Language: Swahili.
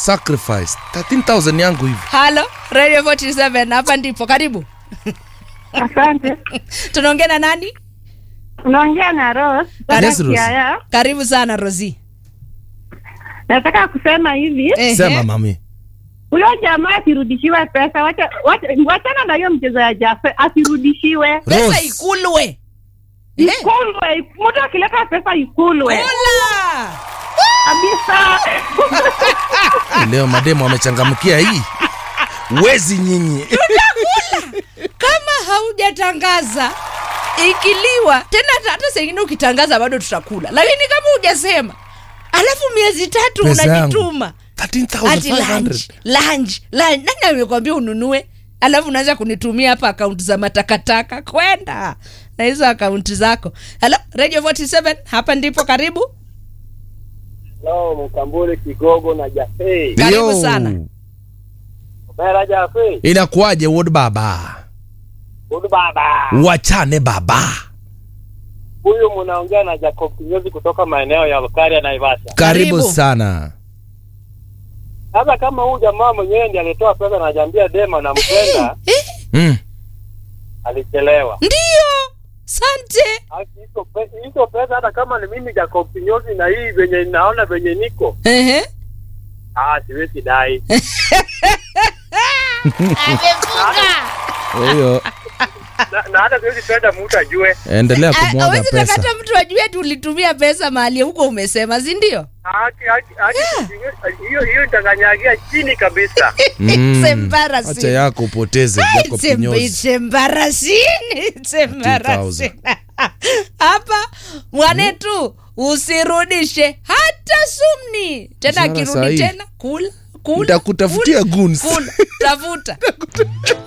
sacrifice 13000 yangu hivi halo radio 47 hapa ndipo karibu Asante. tunaongea na nani Unaongea na Rose kutoka Yes, Rose. Siaya. karibu sana rosi Nataka kusema hivi, Ehe. sema mami huyo jamaa asirudishiwe pesa, wacha wacha- wachana na hiyo mchezo ya jafe, asirudishiwe pesa Rose. ikulwe Eh, ikulwe. Mtu akileta pesa ikulwe kula kabisa. Eh, leo mademu wamechangamkia hii wezi nyinyi kama haujatangaza ikiliwa tena hata- hata sengine ukitangaza bado tutakula lakini kama hujasema alafu miezi tatu Pesa yangu. unajituma ati lunch 13500 lunch lunch nani amekwambia ununue alafu unaanza kunitumia hapa akaunti za matakataka kwenda na hizo akaunti zako halo radio 47 hapa ndipo karibu Hello, Mkambule Kigogo na Jafei. Karibu Yo. sana. Mera Jafei. inakuwaje wod baba Hudu baba. wachane baba Huyu mnaongea na Jacob Kinyozi kutoka maeneo ya Bukaria Naivasha. karibu, Karibu. sana Sasa kama huyu jamaa mwenyewe ndiye alitoa pesa na jambia dema na mpenda, eh, mm. alichelewa. ndio sante Haki hizo pe- hizo pesa hata kama ni mimi Jacob Kinyozi na hii venye naona venye niko, Ehe. ah siwezi dai. huyo na, na hata siwezi penda mtu ajue. endelea Ah, kumwaga hawezi pesa takata mtu ajue tulitumia pesa mahali huko umesema si ndio Haki haki haki hiyo hiyo itanganyagia chini kabisa. Mm. It's embarrassing. acha yako upoteze Jacob It's em- Kinyozi. it's embarrassing. It's embarrassing. hapa mwanetu usirudishe hata sumni tena Mshahara akirudi sahihi. tena kula kula Nitakutafutia kula, goons. kula tafuta